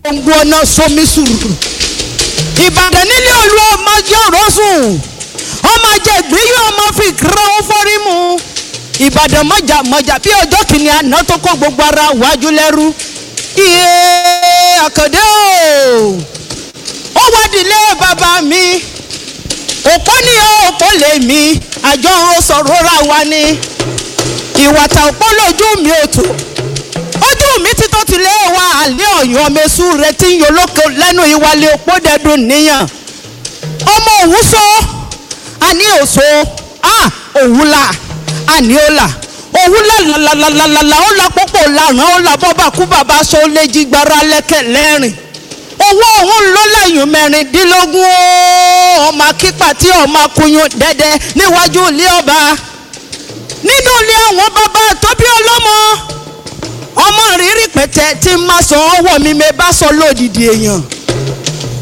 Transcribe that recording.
gbòǹgbò ọ̀nà sómi sùúrù ìbàdàn nílé olú ọmọ yọ̀rọ̀ sùn ọmọ àjẹgbé yóò ọmọ fi kírun fọ́rí mu ìbàdàn mọ̀jà mọ̀jà bí ọjọ́ kìíní àná tó kó gbogbo ara wájú lẹ́rú iye àkàndé o ó wádìílé bàbá mi òpó ní òpó lè mi àjọ ń sọ̀rọ̀ ra wa ni ìwàtà òpó lójú mi ò tó ojú mi ti tó tilé wa àlẹ́ ọ̀yàn mẹ́sù rẹ tí ń yọlọ́kọ lẹ́nu ìwàlẹ̀ òpó dẹ́dùn níyàn ọmọ òwú so àní òso à òwú la àní ó là òwú làlàlàlàlà ó la pọ́pọ́ làrán ó la bọ́bà kú bàbá so lè jí gbára lẹ́kẹ̀ lẹ́rìn owó òun ló lẹ́yìn mẹ́rìndínlógún ó ọmọ akípa tí ọmọ akuyun dẹ́dẹ́ níwájú ilé ọba nínú ilé àwọn bàbá tóbi ọlọ́mọ ọmọ rírí pẹ̀tẹ́ tí má sọ ọwọ́ mi mi bá sọ lódìdí èèyàn